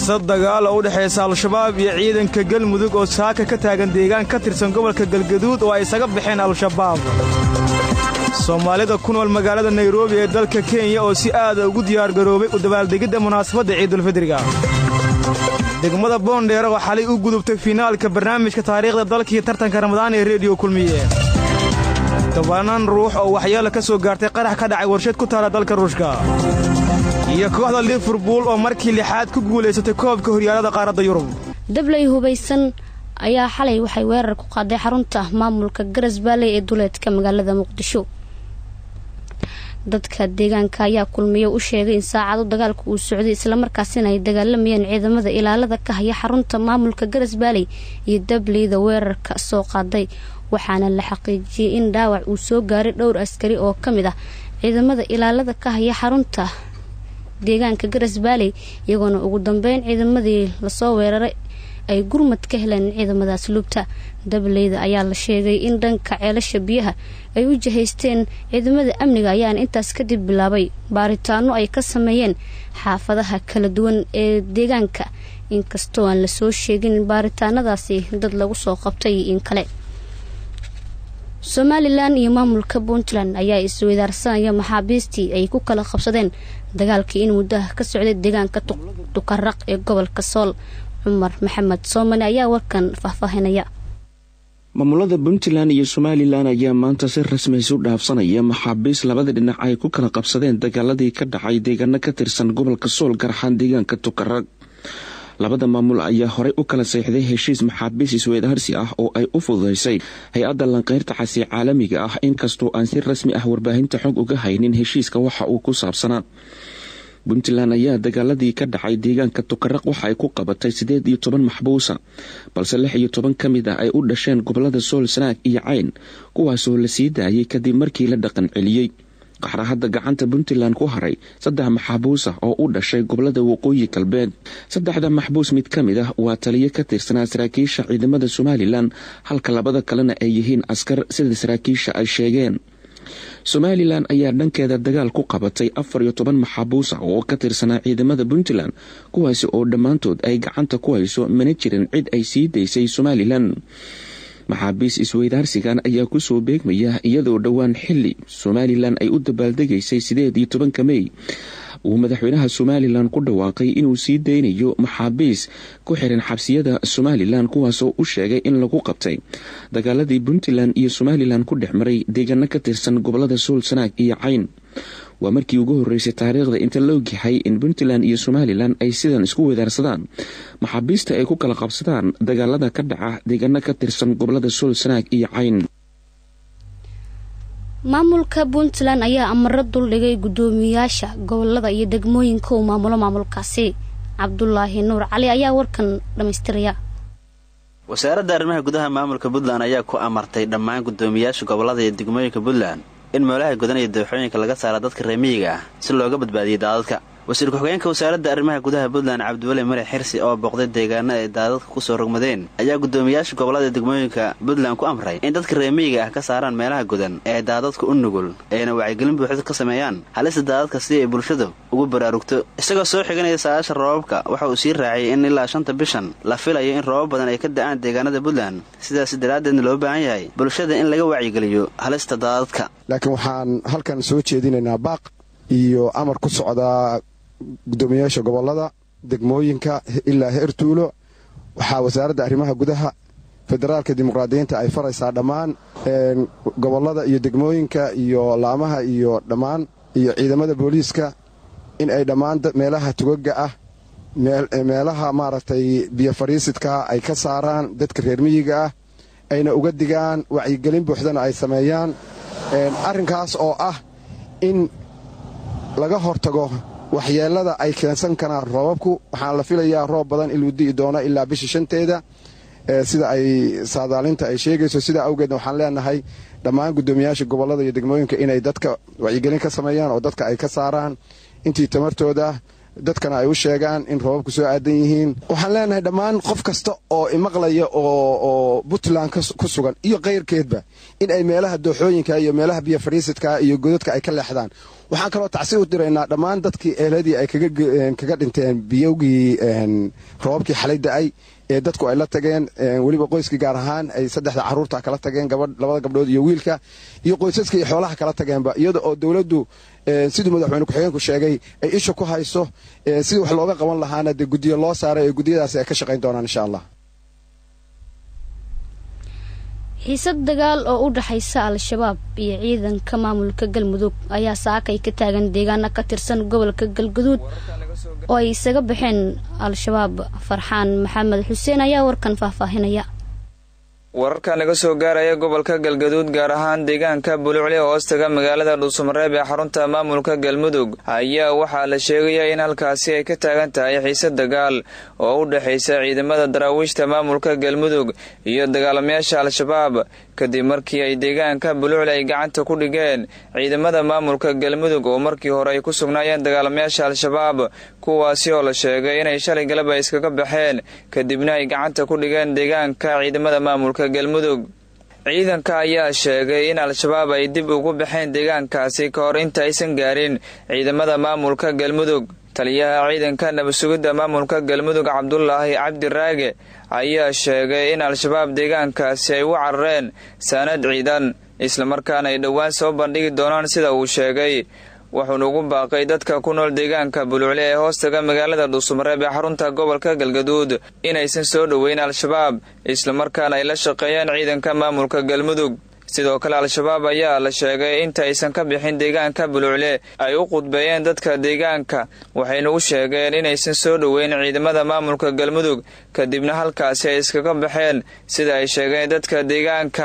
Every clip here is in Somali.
xiisad dagaal oo u dhexaysa al-shabaab iyo ciidanka galmudug oo saaka ka taagan deegaan ka tirsan gobolka galgaduud oo ay isaga baxeen al-shabaab soomaalida ku nool magaalada nairobi ee dalka kenya oo si aada ugu diyaargaroobay u dabaaldegidda munaasabadda ciidulfidriga degmada boondheer oo xalay u gudubtay fiinaalka barnaamijka taariikhda dalkaiyo tartanka ramadaan ee rediyo kulmiye tobanaan ruux oo waxyeelo ka soo gaartay qarax ka dhacay warshad ku taala dalka ruushka iyo kooxda liverbuul oo markii lixaad ku guulaysatay koobka horyaalada qaaradda yurub dabley hubaysan ayaa xalay waxay weerar ku qaaday xarunta maamulka garas baaley ee duleedka magaalada muqdisho dadka deegaanka ayaa kulmiyo u sheegay in saacado dagaalka uu socday islamarkaasina ay dagaalamayeen ciidamada ilaalada ka haya xarunta maamulka garas baaley iyo dableyda weerarka soo qaaday waxaana la xaqiijiyey in dhaawac uu soo gaaray dhowr askari oo ka mid ah ciidamada ilaalada ka haya xarunta deegaanka garas baaley iyagoona ugu dambeyn ciidamadii lasoo weeraray ay gurmad ka heleen ciidamadaas lubta dableyda ayaa la sheegay in dhanka ceelasha biyaha ay u jihaysteen ciidamada amniga ayaana intaas kadib bilaabay baaritaano ay ka sameeyeen xaafadaha kala duwan ee deegaanka inkastoo aan lasoo sheegin baaritaanadaasi dad lagu soo qabtay in kale somalilan iyo maamulka puntland ayaa isweydaarsanaya maxaabiistii ay ku kala qabsadeen dagaalkii in muddaha ka socday deegaanka tukaraq ee gobolka sool cumar maxamed soomane ayaa warkan faahfaahinaya maamulada puntland iyo somalilan ayaa maanta si rasmi isu dhaafsanaya maxaabiis labada dhinac ay ku kala qabsadeen dagaaladii ka dhacay deegaano ka tirsan gobolka sool garaxaan deegaanka tukaraq labada maamul ayaa horey u kala seexday heshiis maxaabiis isweydaarsi ah oo ay u fududaysay hay-adda lanqeyrta xasi caalamiga ah inkastoo aan si rasmi ah warbaahinta xog uga haynin heshiiska waxa uu ku saabsanaa puntland ayaa dagaaladii ka dhacay deegaanka tukaraq waxa ay ku qabatay siddeed iyo toban maxbuusa balse lix iyo toban ka mid ah ay u dhasheen gobolada sool sanaag iyo cayn kuwaasoo la sii daayay kadib markii la dhaqan celiyey qaxra hadda gacanta puntland ku haray saddex maxbuus ah oo u dhashay gobolada waqooyi galbeed saddexda maxbuus mid ka mid ah waa taliyo ka tirsanaa saraakiisha ciidamada somalilan halka labada kalena ay yihiin askar sida saraakiisha ay sheegeen somalilan ayaa dhankeeda dagaal ku qabatay afar iyo toban maxaabuus ah oo ka tirsanaa ciidamada puntland kuwaasi oo dhammaantood ay gacanta ku hayso mana jirin cid ay sii daysay somalilan maxaabiis isweydaarsigan ayaa kusoo beegmaya iyadoo dhowaan xili somalilan ay u dabaaldegaysay sideed iyo tobanka mey uu madaxweynaha somalilan ku dhawaaqay inuu sii daynayo maxaabiis ku xiran xabsiyada somalilan kuwaasoo u sheegay in lagu qabtay dagaaladii puntland iyo somalilan ku dhex maray deegaano ka tirsan gobolada sool sanaag iyo cayn waa markii ugu horeysay taariikhda inta la ogyahay in puntland iyo somalilan ay sidan isku wedaarsadaan maxaabiista ay ku kala qabsadaan dagaalada ka dhaca deegaano ka tirsan gobolada sool sanaag iyo cayn maamulka puntland ayaa amaro duldhigay guddoomiyaasha gobolada iyo degmooyinka uu maamulo maamulkaasi cabdulaahi nuur cali ayaa warkan dhammaystiraya wasaaradda arrimaha gudaha maamulka puntland ayaa ku amartay dhammaan guddoomiyaasha gobolada iyo degmooyinka puntland in meelaha gudan iyo dooxooyinka laga saara dadka reemiyiga ah si looga badbaadiyay daadadka wasiir ku-xigeenka wasaaradda arrimaha gudaha puntland cabdiweli mare xirsi oo booqday deegaana ay daadadka ku soo rogmadeen ayaa guddoomiyaasha gobolada degmooyinka puntland ku amray in dadka reemiyiga ah ka saaraan meelaha gudan ee daadadka u nugul ayna wacyigelin buuxda ka sameeyaan halista daadadka si ay bulshadu ugu baraarugto isagoo soo xiganaya saa'aasha roobabka waxa uu sii raaciyay in ilaa shanta bishan la filayo in roobab badan ay ka da'aan deegaanada puntland sidaas daraaddeedna loo baahan yahay bulshada in laga wacyigeliyo halista daadadka laakiin waxaan halkan soo jeedinaynaa baaq iyo amar ku socdaa guddoomiyaasha gobolada degmooyinka ilaa heer tuulo waxaa wasaaradda arrimaha gudaha federaalka dimuqraadiyiinta ay faraysaa dhammaan gobolada iyo degmooyinka iyo laamaha iyo dhammaan iyo ciidamada booliiska in ay dhammaan meelaha tugaga ah meelaha maaragtay biyo fadhiisidka ay ka saaraan dadka reer miyiga ah ayna uga digaan wacyigelin buuxdana ay sameeyaan arrinkaas oo ah in laga hortago waxyeelada ay keensan karaan roobabku waxaan la filayaa roob badan inuu di'i doono ilaa bisha shanteeda sida ay saadaalinta ay sheegayso sidaa awgeedna waxaan leenahay dhammaan guddoomiyaasha gobolada iyo degmooyinka inay dadka wacyigelin ka sameeyaan oo dadka ay ka saaraan intii tamartooda dadkana ay u sheegaan in roobabku soo aadan yihiin waxaan leenahay dhammaan qof kasta oo imaqlaya oo puntland ku sugan iyo kayrkeedba in ay meelaha dooxooyinka iyo meelaha biyo fadhiisidka iyo godadka ay ka leexdaan waxaan kaloo tacsi u diraynaa dhammaan dadkii eeladii ay kaga dhinteen biyowgii roobabkii xalay da'ay ee dadku ay la tageen weliba qoyskii gaar ahaan ay saddexda caruurta kala tageen labada gabdhood iyo wiilka iyo qoysaska iyo xoolaha kala tageenba iyada oo dowladdu siduu madaxweyne ku-xigeenku sheegay ay isha ku hayso sidii wax looga qaban lahaana dee guddiyo loo saaray ee guddiyadaasi ay ka shaqayn doonaan insha allah xiisad dagaal oo u dhaxaysa al-shabaab iyo ciidanka maamulka galmudug ayaa saakay ka taagan deegaana ka tirsan gobolka galguduud oo ay isaga baxeen al-shabaab farxaan maxamed xuseen ayaa warkan faahfaahinaya wararka naga soo gaaraya gobolka galgaduud gaar ahaan deegaanka bulucli oo hoostaga magaalada dhuusamareeb ee xarunta maamulka galmudug ayaa waxaa la sheegaya in halkaasi ay ka taagan tahay xiise dagaal oo u dhexaysa ciidamada daraawiishta maamulka galmudug iyo dagaalamayaasha al-shabaab kadib markii ay deegaanka bulucli ay gacanta ku dhigeen ciidamada maamulka galmudug oo markii hore ay ku sugnaayeen dagaalamayaasha al-shabaab kuwaasi oo la sheegay inay shalay galab ay iskaga baxeen kadibna ay gacanta ku dhigeen deegaanka ciidamada maamulka galmudug ciidanka ayaa sheegay in al-shabaab ay dib ugu baxeen deegaankaasi ka hor inta aysan gaarin ciidamada maamulka galmudug taliyaha ciidanka nabadsugidda maamulka galmudug cabdulaahi cabdiraage ayaa sheegay in al-shabaab deegaankaasi ay u carareen saanad ciidan islamarkaana ay dhowaan soo bandhigi doonaan sida uu sheegay wuxuuna ugu baaqay dadka ku nool deegaanka bulucle ee hoostaga magaalada dhuusamareeb ee xarunta gobolka galgaduud inaysan soo dhoweyn al-shabaab islamarkaana ay la shaqeeyaan ciidanka maamulka galmudug sidoo kale al-shabaab ayaa la sheegay inta aysan ka bixin deegaanka bulucle ay u qudbeeyeen dadka deegaanka waxayna u sheegeen inaysan soo dhoweyn ciidamada maamulka galmudug kadibna halkaasi ay iskaga baxeen sida ay sheegeen dadka deegaanka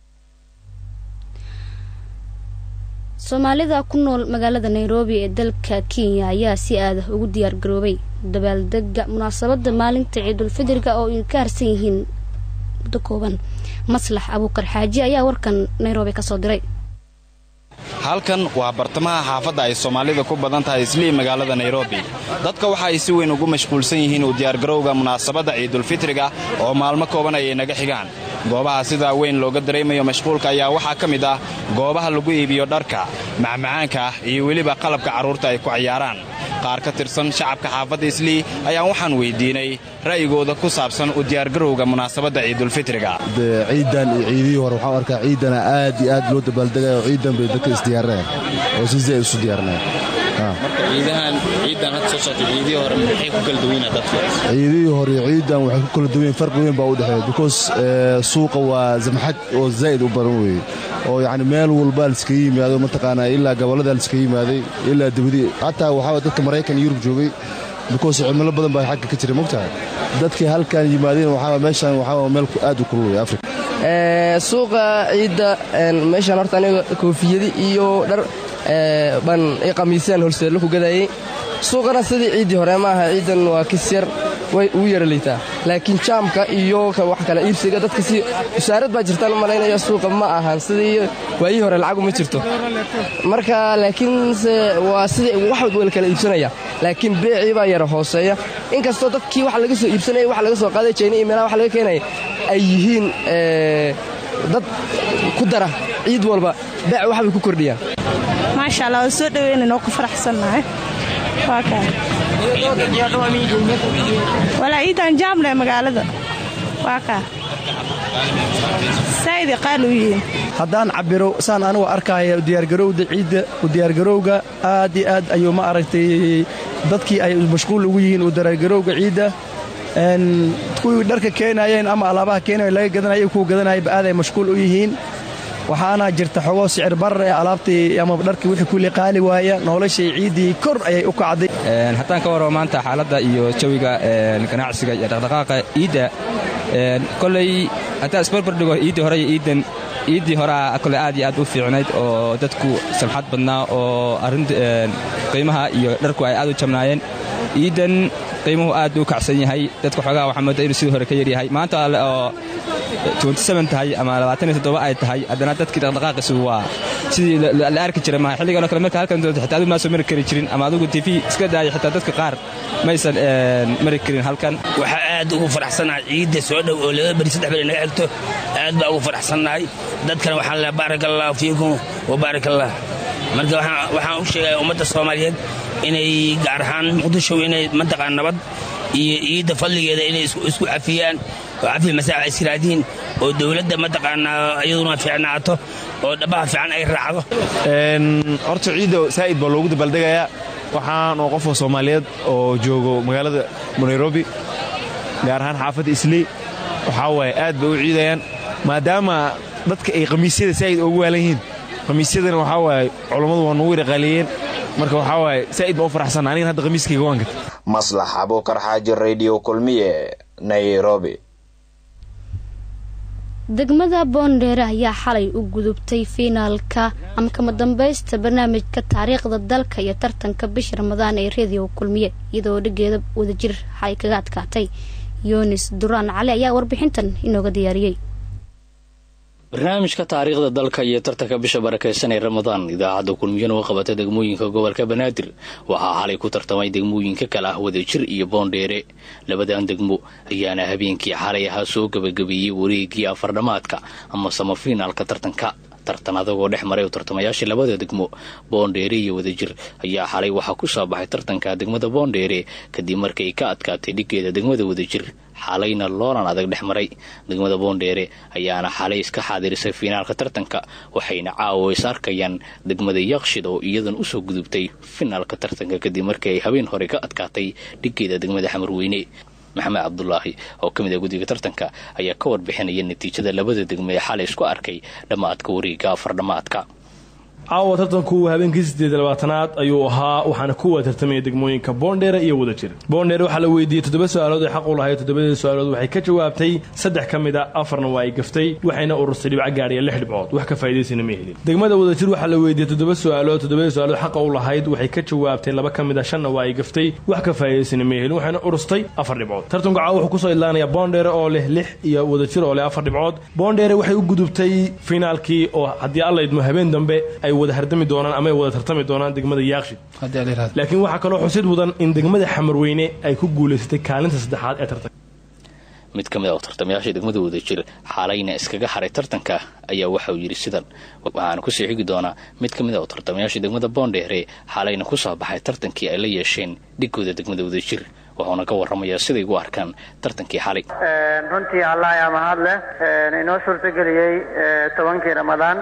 soomaalida ku nool magaalada nairobi ee dalka kenya ayaa si aada ugu diyaar garoobay dabaaldega munaasabada maalinta ciidulfidriga oo ay ka harsan yihiin muddo kooban maslax abuukar xaaji ayaa warkan nairobi kasoo diray halkan waa bartamaha xaafadda ay soomaalida ku badan tahay islii magaalada nairobi dadka waxa ay si weyn ugu mashquulsan yihiin u diyaargarowga munaasabadda ciidulfitriga oo maalmo kooban ayay naga xigaan goobaha sidaa weyn looga dareemayo mashquulka ayaa waxaa ka mid ah goobaha lagu iibiyo dharka macmacaanka iyo weliba qalabka carruurta ay ku cayaaraan qaar ka tirsan shacabka xaafadda islii ayaa waxaan weydiinay ra'yigooda ku saabsan u diyaargarowga munaasabadda ciidulfitriga ciidan iyo ciidihii hore waxaan arkaa ciidana aad iyo aad loo dabaaldegayo ciidan bay dadka isdiyaareen oo si zay isu diyaarneen ciidihii hore ciidan waxay ku kala duwan farqi weyn baa u dhexeeya because suuqa waa zamxad oo zaa'id u badan weeye oo yacni meel walbaa liskaga yimaado mataqaanaa ilaa gobollada liskaga yimaaday ilaa dibadii xataa waxaa dadka maraykan yurub joogay because cimilo badan baa xagga ka jira mogtahay dadkii halkan yimaadeen waxaa meeshan waxaa meel aad u kululaya afrika suuqa ciidda meeshaan horta aniga koofiyadi iyo dhar baan i qamiisaan holseello ku gadayey suuqana sidii ciiddii hore ma aha ciiddan waa kis yar way ugu yara liitaa laakiin jaamka iyo wax kale iibsiga dadka si wasaarad baa jirtaan u malaynaya suuqa ma ahan sidii waayii hore lacagu ma jirto marka laakiinse waa sidii wax wal kala iibsanaya laakiin beecii baa yara hooseeya inkastoo dadkii wax laga soo iibsanaya wax laga soo qaaday jayna iyo meelaha wax laga keenaya ay yihiin dad ku dara ciid walba beec waxbay ku kordhiyaan maasha allah waa soo dhaweynayna oo ku faraxsannahay waa kaa walaa ciidan jaamle magaalada waa kaa saa'id qaal u yihiin haddaan cabiro saan anigu arkaya diyaargarowda ciidda u diyaargarowga aad iyo aad ayuu ma aragtay dadkii ay mashquul ugu yihiin u diyaargarowga ciidda kuwii dharka keenayeen ama alaabaha keenaya laga gadanaya kuwa gadanayaba aad ay mashquul u yihiin waxaana jirta xogoo sicir barar ee alaabtii ama dharkii wixii kulli qaali waaya noloshii ciiddii kor ayay u kacday haddaan ka warramo maanta xaaladda iyo jawiga ganacsiga iyo dhaqdhaqaaqa ciidda koley haddaan isbarbardhigo iiddii hore iyo iiddan iiddii horea kole aad iyo aad u fiicnayd oo dadku samxad badnaa oo arrin qiimaha iyo dharku ay aad u jabnaayeen iiddan qiimuhu aad u kacsan yahay dadka xoogaha waxaa mooda inuu sidii hore ka yaryahay maanta oo tahay ama ay tahay haddana dadkii dhaqdhaqaaqiisu waa sidii la arki jiray maaha xilliganoo kale marka halkan doonto xitaa adigu maa soo mari kari jirin ama adigu tv iska daaya xitaa dadka qaar maysan mari karin halkan waxaa aad ugu faraxsanahay ciidda soo dhow oo laba beri saddex beri naga xigto aad baa ugu faraxsannahay dadkana waxaan leehay baarak allahu fiikum wa baarak allah marka waxaan u sheegaya ummadda soomaaliyeed inay gaar ahaan muqdisho inay mantaqaa nabad iyo ciidda fadligeeda inay isku cafiyaan oo cafi masaaxa israadiin oo dowladda mataqaanaa iyaduna fiicnaato oo dhabaha fiican ay raacdo horta ciidda saa'id baa loogu dabaaldegayaa waxaan oo qofka soomaaliyeed oo joogo magaalada nairobi gaar ahaan xaafadda isley waxaa waaye aad bay u ciidayaan maadaama dadka ay khamiisyada saa'id ugu waalan yihiin khamiisyadana waxaa waaye culammadu waa nugu iraqaaliyeen marka waxaa waaye saa'id baa u faraxsan anigan hadda khamiiskayga waan gata maslax abuukar xaaji radio kulmiye nairobi degmada boondheere ayaa xalay u gudubtay fiinaalka ama kama dambaysta barnaamijka taariikhda dalka iyo tartanka bisha ramadaan ee reediyo kulmiye iyadoo dhigeeda wadajir xalay kaga adkaatay yunis duraan cali ayaa warbixintan inooga diyaariyey barnaamijka taariikhda dalka iyo tartanka bisha barakeysan ee ramadaan idaacadda kulmiyana u qabata degmooyinka gobolka banaadir waxaa xalay ku tartamay degmooyinka kale ah wadajir iyo boondheere labadan degmo ayaana habeenkii xalay ahaa soo gebagabeeyey wareegii afardhamaadka ama samafiinaalka tartanka tartan adagoo dhex maray oo tartamayaashii labada degmo boondheere iyo wadajir ayaa xalay waxaa ku soo baxay tartanka degmada boondheere kadib markay ka adkaatay dhigeeda degmada wadajir xalayna loolan adag dhex maray degmada boondheere ayaana xalay iska xaadirisay fiinaalka tartanka waxayna caawa is arkayaan degmada yaqshid oo iyadan usoo gudubtay finaalka tartanka kadib markii ay habeen hore ka adkaatay dhigeeda degmada xamarweyne maxamed cabdulaahi oo ka mid ah guddiga tartanka ayaa ka warbixinaya natiijada labada degmo ee xalay isku arkay dhammaadka wareega afar dhammaadka caawa tartanku habeenkii sideed labaatanaad ayuu ahaa waxaana kuwa tartamaya degmooyinka boondheere iyo wadajir boondheere waxaa la weydiiyey toddoba su-aalood ay xaq u lahayd toddobadii su-aalood waxay ka jawaabtay saddex ka mid a afarna waa ay gaftay waxayna ururtay dhibco gaadhiya lix dhibcood wax ka faa'idaysana ma helin degmada wadajir waxaa la weydiiyey toddoba su-aalood toddobadii su-aalood xaqa u lahayd waxay ka jawaabtay laba ka mid a shanna waa ay gaftay wax ka faa'idaysana ma helin waxayna urustay afar dhibcood tartanku caawa wuxuu kusoo idlaanaya boondheere oo leh lix iyo wadajir oo leh afar dhibcood boondheere waxay u gudubtay finaalkii oo haddii alla idmo habeen dambe ay wada hardami doonaan ama ay wada tartami doonaan degmada yaaqshid laakiin waxaa kaloo xusid mudan in degmada xamarweyne ay ku guulaysatay kaalinta saddexaad ee tartanka mid ka mid ah tartamayaasha degmada wadajir xaalayna iskaga haray tartanka ayaa waxauu yidhi sidan waxaana kusii xigi doonaa mid ka mid ah tartamayaasha degmada boondheere xaalayna ku soo baxay tartankii ay la yeesheen dhigooda degmada wadajir wuxuuna ka warramayaa siday ugu arkaan tartankii xalay runtii allah ayaa mahad leh inoo suurtageliyey tobankii ramadaan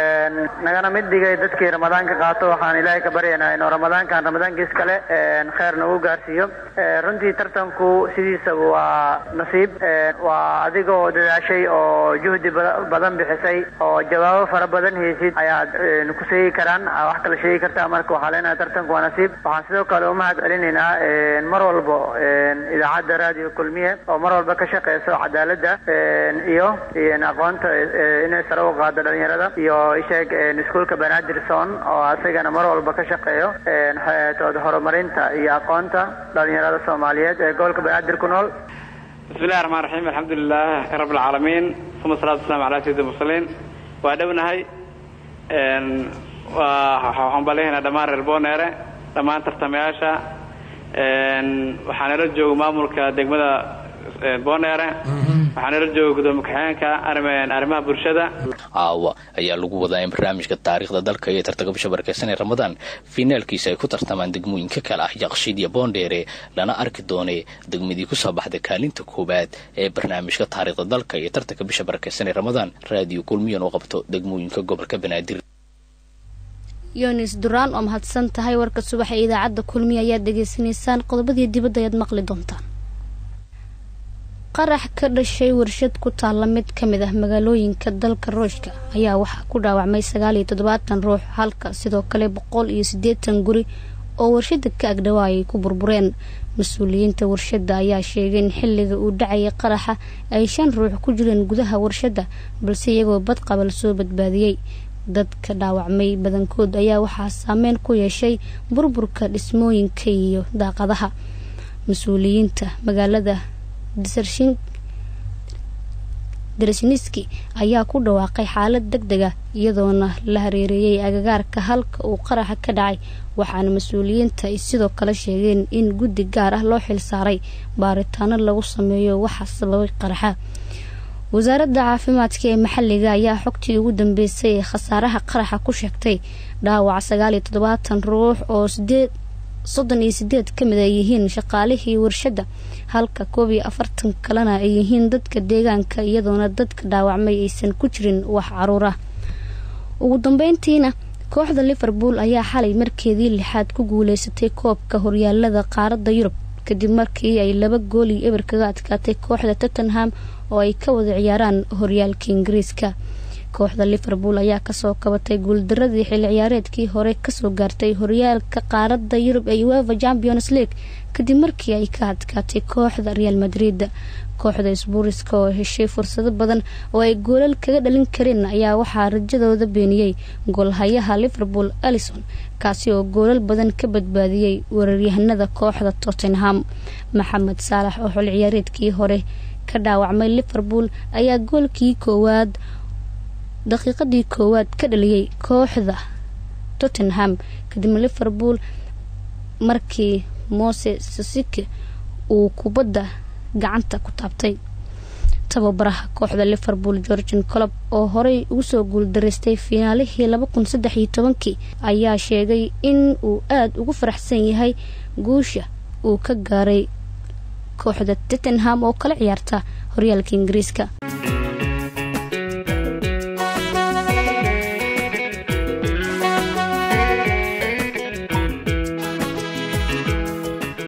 nagana mid dhigay dadkii ramadaanka qaato waxaan ilaahay ka baryaynaa inuu ramadaankan ramadaankiis kale kheyr nagu gaarsiiyo runtii tartanku sidiisaba waa nasiib waa adigoo dadaashay oo juhdi badan bixisay oo jawaabo fara badan haysid ayaad ku sheegi karaan wax kala sheegi kartaa marka waxaa leenahay tartanku waa nasiib waxaan sidoo kale u mahad celinaynaa mar walbo idaacadda raadiyo kulmiye oo mar walba ka shaqeyso cadaaladda iyo aqoonta inay sare u qaado dhalinyarada iyo isheeg iskuolka banaadirson oo asagana mar walba ka shaqeeyo tood horumarinta iyo aqoonta dhalinyarada soomaaliyeed ee gobolka banaadir ku nool bismillahi raxmaan raxiim alxamdulilah rab alcaalamiin uma salatu waslaam calaa sayidi mursaliin waa dhownahay waxaan baleehaynaa dhammaan reer booneere dhammaan tartamayaasha waxaa nala jooga maamulka degmada booneere waxaa nala jooga gudoomiye ku-xigeenka arrimaha bulshada caawa ayaa lagu wadaa in barnaamijka taariikhda dalka iyo tartanka bisha barakeysan ee ramadaan fiinaalkiisa ay ku tartamaan degmooyinka kale ah yaqshiid iyo boondheere lana arki doonee degmadii kusoo baxda kaalinta koowaad ee barnaamijka taariikhda dalka iyo tartanka bisha barakeysan ee ramadaan raadiyo kulmiyan oo qabto degmooyinka gobolka banaadir yunis duraan oo mahadsan tahay warka subaxa ee idaacadda kulmiya ayaad dhegaysanaysaan qodobadii dibadda ayaad maqli doontaan qarax ka dhashay warshad ku taalla mid ka mid ah magaalooyinka dalka ruushka ayaa waxaa ku dhaawacmay sagaal iyo toddobaatan ruux halka sidoo kale boqol iyo siddeetan guri oo warshada ka agdhawaa ay ku burbureen mas-uuliyiinta warshadda ayaa sheegay in xilliga uu dhacayay qaraxa ay shan ruux ku jireen gudaha warshadda balse iyagoo badqabal soo badbaadiyey dadka dhaawacmay badankood ayaa waxaa saameyn ku yeeshay burburka dhismooyinka iyo daaqadaha mas-uuliyiinta magaalada daresniski ayaa ku dhawaaqay xaalad deg deg ah iyadoona la hareereeyey agagaarka halka uu qaraxa ka dhacay waxaana mas-uuliyiinta ay sidoo kale sheegeen in guddi gaar ah loo xil saaray baaritaano lagu sameeyo waxa sababay qaraxa wasaaradda caafimaadka ee maxalliga ayaa xogtii ugu dambeysay ee khasaaraha qaraxa ku sheegtay dhaawac sagaal iyo toddobaatan ruux oo sideed soddon iyo sideed ka mid ay yihiin shaqaalihii warshadda halka koob iyo afartan kalena ay yihiin dadka deegaanka iyadoona dadka dhaawacmay aysan ku jirin wax caruur ah ugu dambeyntiina kooxda liverpool ayaa xalay markeedii lixaad ku guuleysatay koobka horyaalada qaaradda yurub kadib markii ay laba gool iyo eber kaga adkaatay kooxda tottenham oo ay ka wada ciyaaraan horyaalka ingiriiska kooxda liverpool ayaa kasoo kabatay guuldaradii xilli ciyaareedkii hore kasoo gaartay horyaalka qaaradda yurub ee ueva champions league kadib markii ay ka adkaatay kooxda real madrid kooxda sbuuriska oo heshay fursado badan oo ay goolal kaga dhalin kareen ayaa waxaa rajadooda beeniyey goolhayaha liverpool alison kaasi oo goolal badan ka badbaadiyey weeraryahanada kooxda tottenham maxamed saalax oo xil ciyaareedkii hore ka dhaawacmay liverpool ayaa goolkii koowaad daqiiqadii koowaad ka dhaliyey kooxda tottenham kadib liverpool markii mose sasike uu kubadda gacanta ku taabtay tababaraha kooxda liverpool georgian colob oo horey ugu soo guuldaraystay fiinaalihii laba kun saddex iyo tobankii ayaa sheegay in uu aada ugu faraxsan yahay guusha uu ka gaaray kooxda tottenham oo kala ciyaarta horyaalka ingiriiska